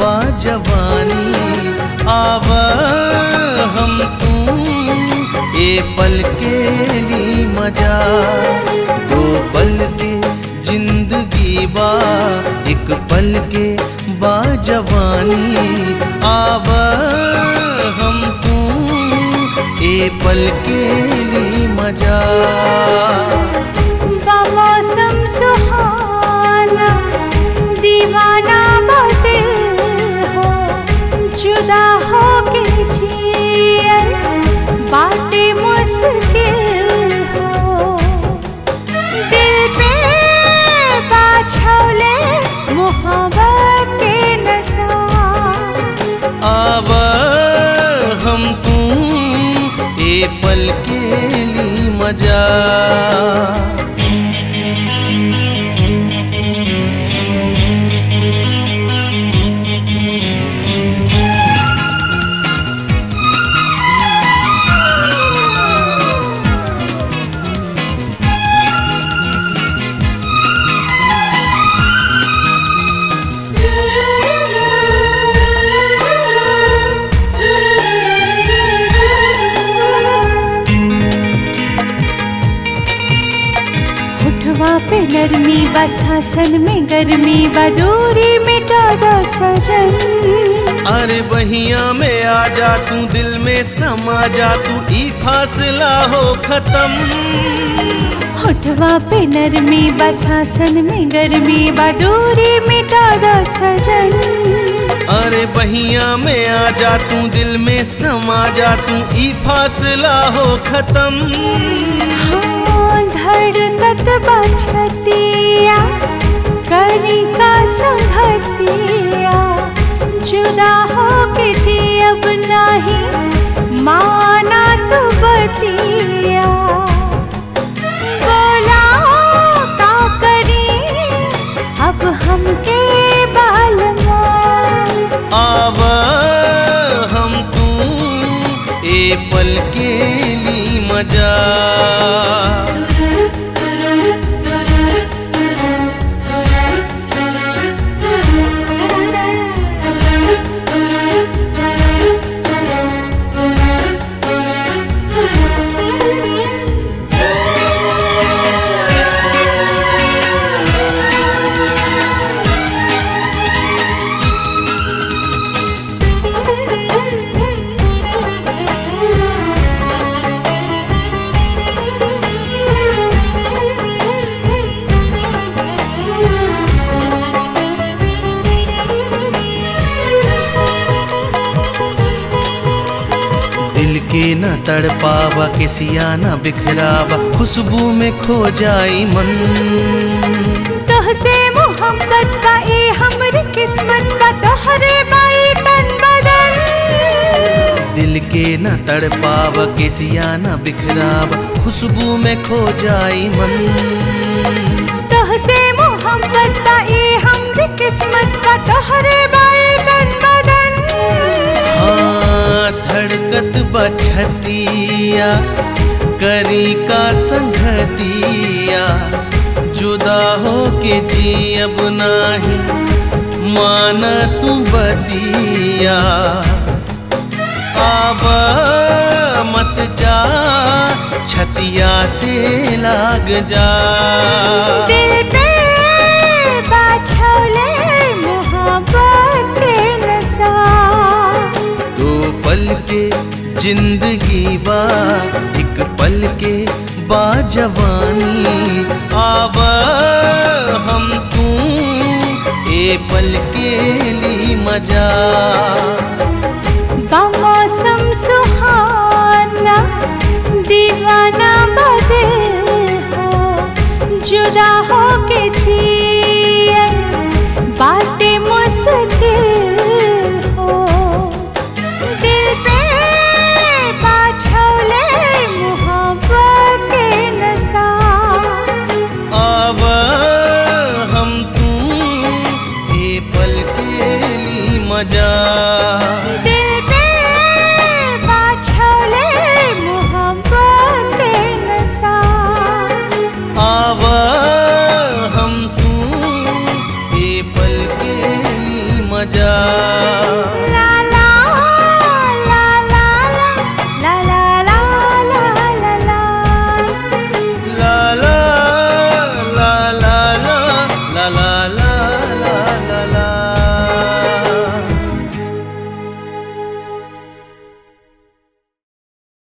बाजवानी आव हम तू ए पल के ली मजा दो पल के जिंदगी बा एक पल के बाजवानी आव हम तू ए पल के ली मजा मौसम सुहाना दीवाना बातिल हो जुदा हो के जियल बाटे मुश्किल हो दिल पे बाछौले मोहब्बत के नशा आव हम तू ए पल के ली मजा होठवा पे नरमी बस हसन में गर्मी बदूरी मिटा दो सजन अरे बहिया में आ जा तू दिल में समा जा तू ई फासला हो खत्म होठवा पे नरमी बस हसन में गर्मी बदूरी मिटा दो सजन अरे बहिया में आ जा तू दिल में समा जा तू ई फासला हो खत्म हाँ धड़कत बछतिया करी का संगतिया जुदा हो के जी अब नहीं माना तो बतिया बोला का करी अब हमके बालमा आव हम तू ए पल के ली मजा दिल के न तड़पावा किसिया न बिखरावा खुशबू में खो जाई मन तोहसे मोहब्बत का ए हमरी किस्मत का तोहरे बाई तन बदन दिल के न तड़पावा किसिया न बिखरावा खुशबू में खो जाई मन तोहसे मोहब्बत का ए हमरी किस्मत का तोहरे बाई तन बदन हाँ धड़कत बछतिया करी का संगतिया जुदा हो के जी अब नाही माना तू बतिया आब मत जा छतिया से लाग जा दिल पे बाछौले मोहब्बत के नशा दो पल के जिंदगी बा एक पल के बाजवानी आव हम तू ए पल के ली मजा मौसम सुहाना दीवाना बदल हो जुदा हो के जी